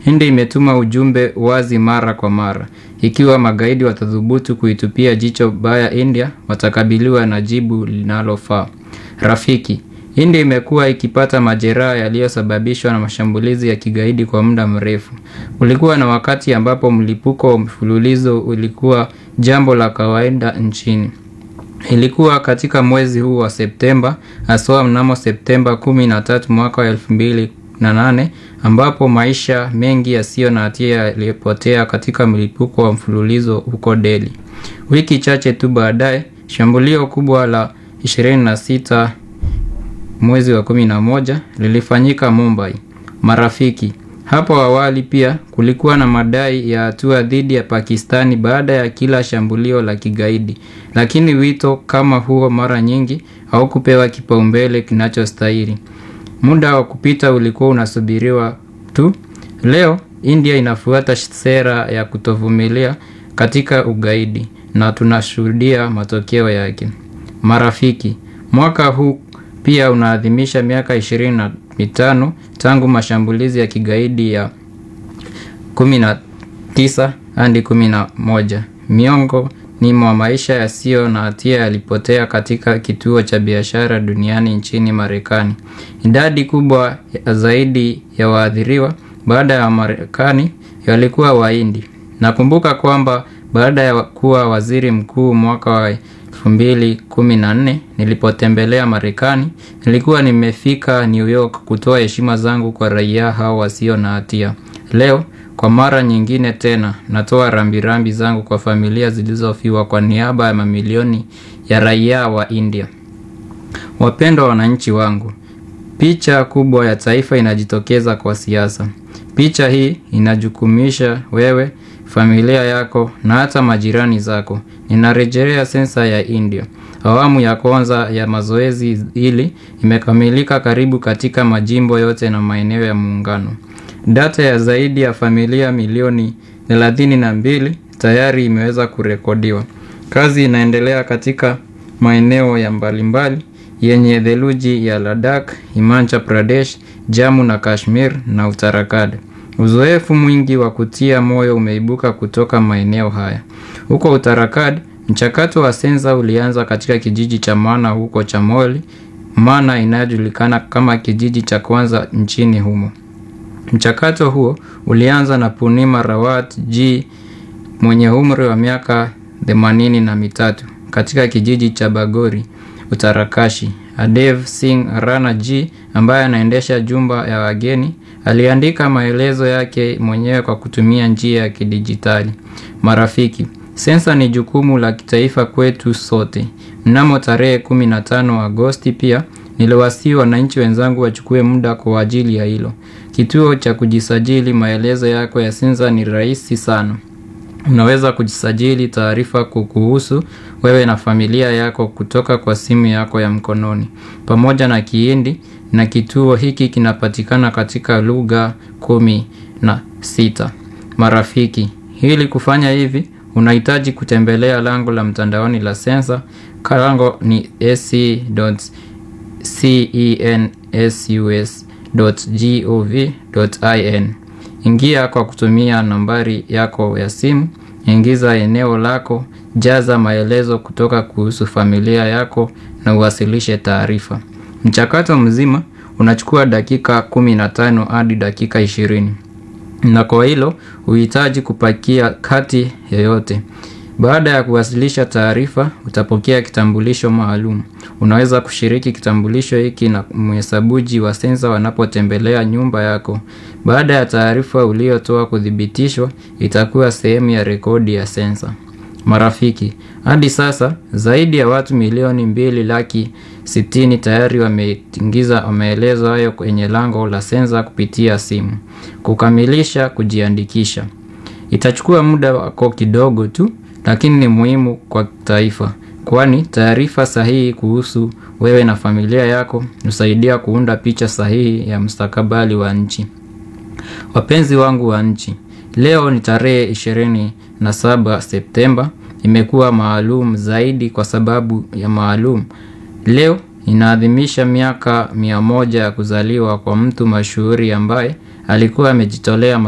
India imetuma ujumbe wazi mara kwa mara. Ikiwa magaidi watathubutu kuitupia jicho baya India, watakabiliwa na jibu linalofaa. Rafiki, India imekuwa ikipata majeraha yaliyosababishwa na mashambulizi ya kigaidi kwa muda mrefu. Kulikuwa na wakati ambapo mlipuko wa mfululizo ulikuwa jambo la kawaida nchini. Ilikuwa katika mwezi huu wa Septemba, haswa mnamo Septemba 13 mwaka wa 2008 ambapo maisha mengi yasiyo na hatia yalipotea katika mlipuko wa mfululizo huko Delhi. Wiki chache tu baadaye, shambulio kubwa la 26 mwezi wa 11 lilifanyika Mumbai. Marafiki, hapo awali pia kulikuwa na madai ya hatua dhidi ya Pakistani baada ya kila shambulio la kigaidi, lakini wito kama huo mara nyingi haukupewa kipaumbele kinachostahili. Muda wa kupita ulikuwa unasubiriwa tu. Leo India inafuata sera ya kutovumilia katika ugaidi na tunashuhudia matokeo yake. Marafiki, mwaka huu pia unaadhimisha miaka 25 tangu mashambulizi ya kigaidi ya 19 hadi 11. Miongo ni mwa maisha yasiyo na hatia yalipotea katika kituo cha biashara duniani nchini Marekani. Idadi kubwa zaidi ya waathiriwa baada ya Marekani walikuwa Wahindi. Nakumbuka kwamba baada ya kuwa waziri mkuu mwaka wa 2014 nilipotembelea Marekani, nilikuwa nimefika New York kutoa heshima zangu kwa raia hao wasio na hatia. Leo kwa mara nyingine tena natoa rambirambi zangu kwa familia zilizofiwa kwa niaba ya mamilioni ya raia wa India. Wapendwa wananchi wangu, picha kubwa ya taifa inajitokeza kwa siasa. Picha hii inajukumisha wewe, familia yako na hata majirani zako. Ninarejelea sensa ya India. Awamu ya kwanza ya mazoezi hili imekamilika karibu katika majimbo yote na maeneo ya muungano. Data ya zaidi ya familia milioni 32 tayari imeweza kurekodiwa. Kazi inaendelea katika maeneo ya mbalimbali yenye theluji ya Ladakh, Himachal Pradesh, Jammu na Kashmir na Uttarakhand. Uzoefu mwingi wa kutia moyo umeibuka kutoka maeneo haya. Huko Uttarakhand, mchakato wa sensa ulianza katika kijiji cha Mana huko Chamoli, Mana inayojulikana kama kijiji cha kwanza nchini humo. Mchakato huo ulianza na Punima Rawat G mwenye umri wa miaka themanini na mitatu katika kijiji cha Bagori, Utarakashi. Adev Singh Rana G ambaye anaendesha jumba ya wageni aliandika maelezo yake mwenyewe kwa kutumia njia ya kidijitali. Marafiki, sensa ni jukumu la kitaifa kwetu sote. Mnamo tarehe 15 Agosti pia niliwasihi wananchi wenzangu wachukue muda kwa ajili ya hilo. Kituo cha kujisajili maelezo yako ya sensa ni rahisi sana. Unaweza kujisajili taarifa kukuhusu wewe na familia yako kutoka kwa simu yako ya mkononi. Pamoja na Kihindi na kituo hiki kinapatikana katika lugha kumi na sita. Marafiki, ili kufanya hivi unahitaji kutembelea lango la mtandaoni la sensa. Lango ni sc.census.gov.in. Ingia kwa kutumia nambari yako ya simu, ingiza eneo lako, jaza maelezo kutoka kuhusu familia yako na uwasilishe taarifa. Mchakato mzima unachukua dakika 15 hadi dakika 20. Na kwa hilo huhitaji kupakia kati yoyote. Baada ya kuwasilisha taarifa, utapokea kitambulisho maalum. Unaweza kushiriki kitambulisho hiki na mhesabuji wa sensa wanapotembelea nyumba yako. Baada ya taarifa uliyotoa kuthibitishwa, itakuwa sehemu ya rekodi ya sensa. Marafiki, hadi sasa zaidi ya watu milioni mbili laki sitini tayari wameingiza maelezo hayo kwenye lango la sensa kupitia simu. Kukamilisha kujiandikisha. Itachukua muda wako kidogo tu, lakini ni muhimu kwa taifa. Kwani taarifa sahihi kuhusu wewe na familia yako husaidia kuunda picha sahihi ya mustakabali wa nchi. Wapenzi wangu wa nchi, leo ni tarehe 27 Septemba. Imekuwa maalum zaidi kwa sababu ya maalum. Leo inaadhimisha miaka mia moja ya kuzaliwa kwa mtu mashuhuri ambaye alikuwa amejitolea